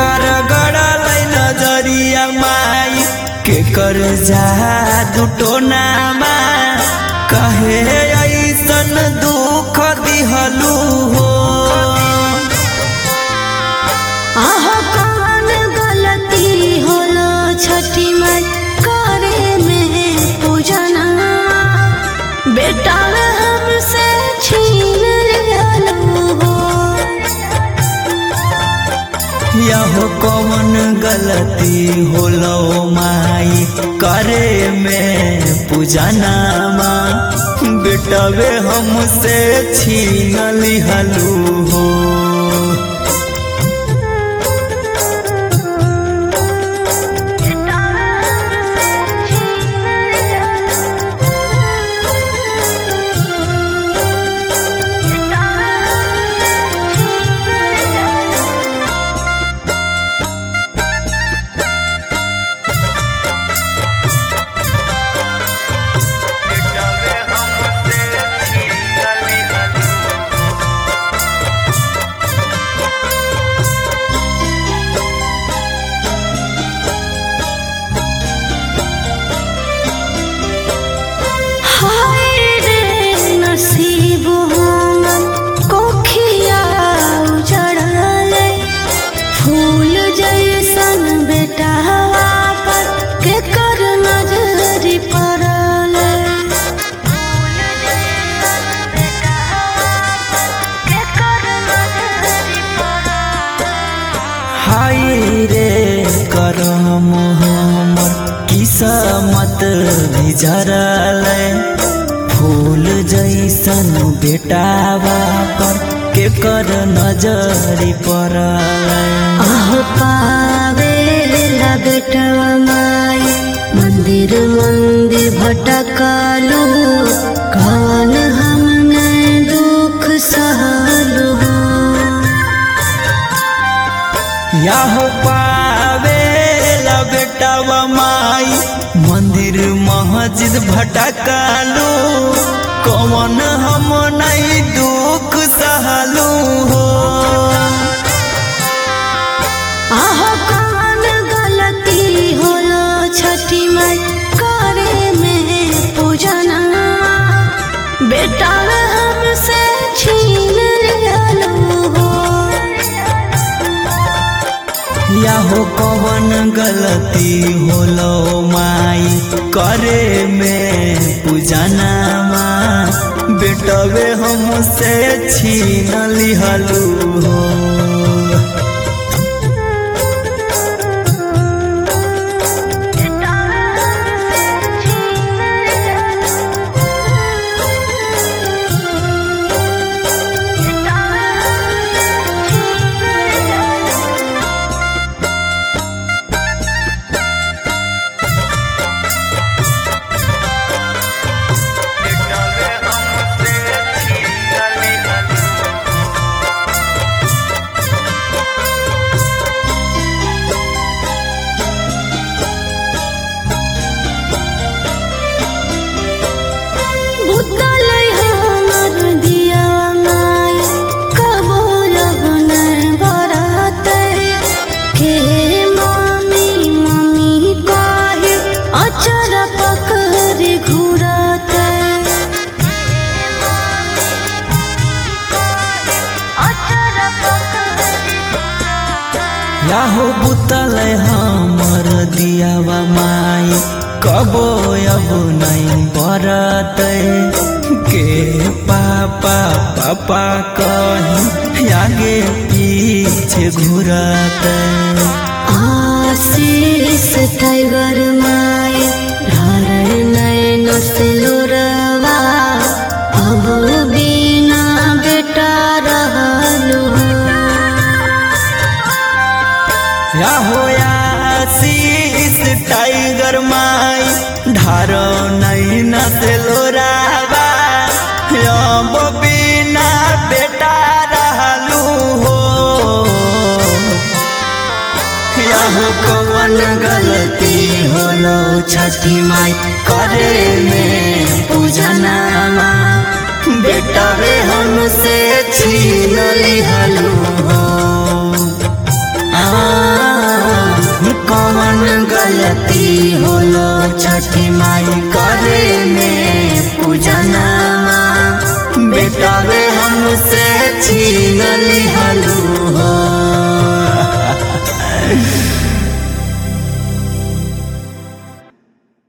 कर गड़ल नजरिया माई के कर जा दुटो नामा कहे ऐसन दुख दिहलू हो आह कौन गलती होला छठी माई करे में पूजना बेटा हमसे छीन लेलू हो यह कौन गलती होलो माई करे में पूजनामा बेटवे हमसे छीन लिहलू हो हाय रे नसीब हमर कोखिया उजड़ले फूल जैसन बेटा पर के कर नजरी पड़ले हाय रे करम हमर किस्मत बिजरल फूल जैसन बेटावा पर के कर नजरी पड़ल आह पावे ला बेटवा माई मंदिर मंदिर भटकालू कौन हमने दुख सहलू यह पावे बेटवा माई मंदिर मस्जिद भटकालू कौन हम नहीं दुख सहलू हो आह कौन गलती होला छठी माई करे में पूजना बेटा हमसे छीन लेलू हो यहो कवन गलती होलो माई करे में पूजनामा बेटवे हमसे छीन लिहलू हो भूतलै हमर दिया माय कबो लगन बरातै के मम्मी मम्मी कहे अचर पकड़ घुरतै याहो बुतल हमर दियावा माई कबो अब नहीं बरतै के पापा पापा कही आगे पीछे घुरतै आशीष टाइगर माय धर नैन से लोरवा अब बिना बेटा रहलू याहो आशीष टाइगर माई ढारो नहीं नसे लोरावा अब बिना बेटा रहलू हो याहो कौन गलती होलो छठी माई करे में पूजनामा बेटा रे हमसे छीन लिहलू हो आ कवन गलती होलो छठी माई करे में पूजनामा बेटा वे हमसे छीन ली